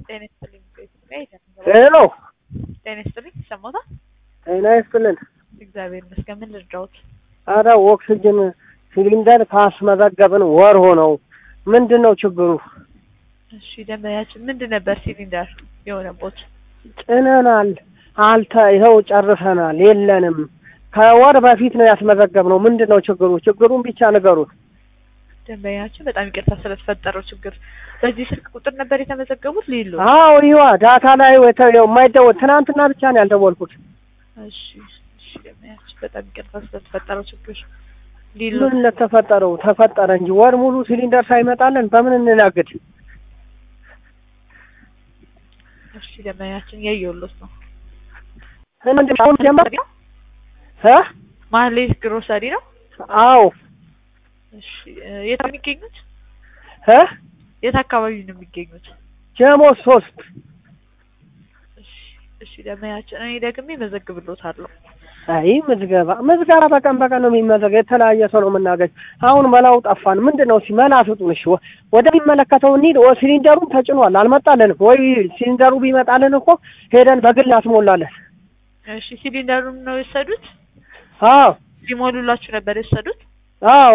ጤና ይስጥልኝ። ሄሎ ጤና ይስጥልኝ። ይሰማታል? ጤና ይስጥልን። እግዚአብሔር ይመስገን። ምን ልርዳዎት? አረ ኦክስጅን ሲሊንደር ካስመዘገብን ወር ሆነው ምንድን ነው ችግሩ? እሺ ደንበኛችን ምንድን ነበር ሲሊንደር የሆነቦት? ጭነናል፣ አልተ ይኸው ጨርሰናል፣ የለንም። ከወር በፊት ነው ያስመዘገብነው። ምንድን ነው ችግሩ? ችግሩን ብቻ ንገሩት። ደንበኛችን በጣም ይቅርታ ስለተፈጠረው ችግር። በዚህ ስልክ ቁጥር ነበር የተመዘገቡት? ሊሉ አዎ ይዋ ዳታ ላይ ወተ- የማይደወል ትናንትና ብቻ ነው ያልደወልኩት። እሺ እሺ ደንበኛችን በጣም ይቅርታ ስለተፈጠረው ችግር። ሊሉ ምን ለተፈጠረው ተፈጠረ እንጂ ወር ሙሉ ሲሊንደር ሳይመጣልን በምን እንናግድ? እሺ ደንበኛችን እያየሁሎት ነው። ምንድን ነው አሁን ጀመር እ ማህሌት ግሮሰሪ ነው። አዎ እሺ እ የት ነው የሚገኙት? እ የት አካባቢ ነው የሚገኙት? ጀሞ ሶስት እሺ እሺ ደንበኛችን እኔ ደግሜ መዘግብሎታለሁ። አይ ምዝገባ ምዝገባ በቀን በቀን ነው የሚመዘገብ። የተለያየ ሰው ነው የምናገኝ። አሁን መላው ጠፋን። ምንድን ነው እስኪ መላ ስጡን። እሺ ወ- ወደሚመለከተው እንሂድ። ወ- ሲሊንደሩን ተጭኗል፣ አልመጣልንም። ወይ ሲሊንደሩ ቢመጣልን እኮ ሄደን በግል እናስሞላለን። እሺ ሲሊንደሩን ነው የወሰዱት? አዎ ሲሞሉላችሁ ነበር የወሰዱት? አዎ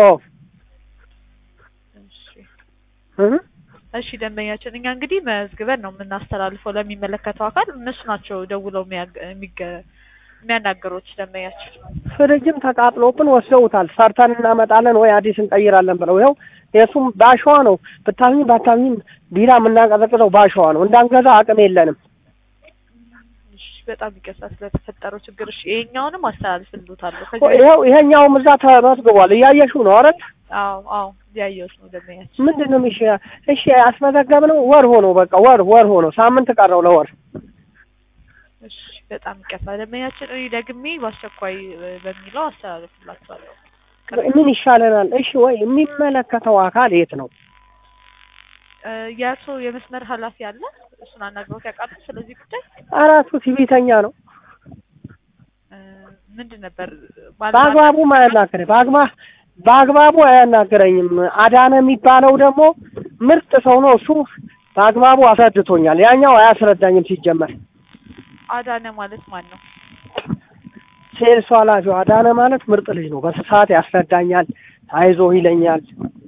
እሺ እህ እሺ ደንበኛችን እኛ እንግዲህ መዝግበን ነው የምናስተላልፈው ለሚመለከተው አካል። እነሱ ናቸው ደውለው የሚያግ- የሚገ- የሚያናግሩት ደንበኛችን። ፍሪጅም ተቃጥሎብን ወስደውታል። ሰርተን እናመጣለን ወይ አዲስ እንቀይራለን ብለው ይኸው የእሱም ባሸዋ ነው። ብታምኝ ባታምኝም ቢራ የምናቀዘቅዘው ባሸዋ ነው። እንዳንገዛ አቅም የለንም። እሺ በጣም ይቅርታ ስለተፈጠረው ችግር። እሺ ይሄኛውንም አስተላልፍልዎታለሁ። ከዚህ በፊት- ይኸው ይሄኛውም እዛ ተመዝግቧል። እያየሽው ነው አይደል? አዎ አዎ ያየሁት ነው ደንበኛችን። ምንድን ነው የሚሽ እሺ ያስመዘገብነው ወር ሆኖ በቃ ወር ወር ሆኖ ሳምንት ቀረው ለወር እሺ በጣም ይቅርታ ደንበኛችን። እኔ ደግሜ በአስቸኳይ እ፣ በሚለው አስተላልፍላችኋለሁ። ምን ይሻለናል? እሺ ወይ የሚመለከተው አካል የት ነው? እ፣ የእርሶ የመስመር ኃላፊ አለ? እሱን አናግረውት ያውቃሉ? ስለዚህ ጉዳይ አራቱ ሲቪተኛ ነው። እ፣ ምንድን ነበር ባልና- በአግባቡ አያናግረ በአግባ በአግባቡ አያናግረኝም። አዳነ የሚባለው ደግሞ ምርጥ ሰው ነው። እሱ በአግባቡ አስረድቶኛል። ያኛው አያስረዳኝም ሲጀመር። አዳነ ማለት ማን ነው? ሴልሱ ኃላፊው አዳነ ማለት ምርጥ ልጅ ነው። በስፋት ያስረዳኛል፣ አይዞህ ይለኛል።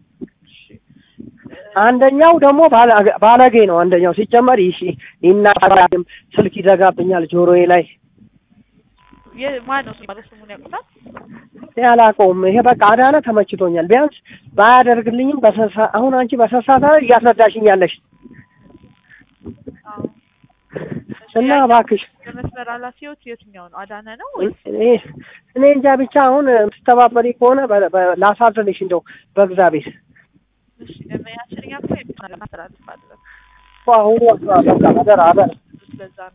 አንደኛው ደግሞ ባለ- ባለጌ ነው። አንደኛው ሲጀመር ይሽ ይናገራልም፣ ስልክ ይዘጋብኛል ጆሮዬ ላይ የ- ማን ነው ማለት ስሙን ያውቁታል? ያላቀውም ይሄ በቃ አዳነ ተመችቶኛል። ቢያንስ ባያደርግልኝም በሰሳ አሁን አንቺ በሰሳታ እያስረዳሽኝ ያለሽ አዎ። እና እባክሽ የመስመር ኃላፊዎች የትኛው ነው? አዳነ ነው ወይስ እኔ እኔ እንጃ ብቻ አሁን ስትተባበሪ ከሆነ በ- በ- ላሳዝንሽ እንደው በእግዚአብሔር እሺ ደንበኛችን እኛ እኮ የምናስተላልፋለን። አሁኑ በቃ አደራ አደራ ስለዛ ነው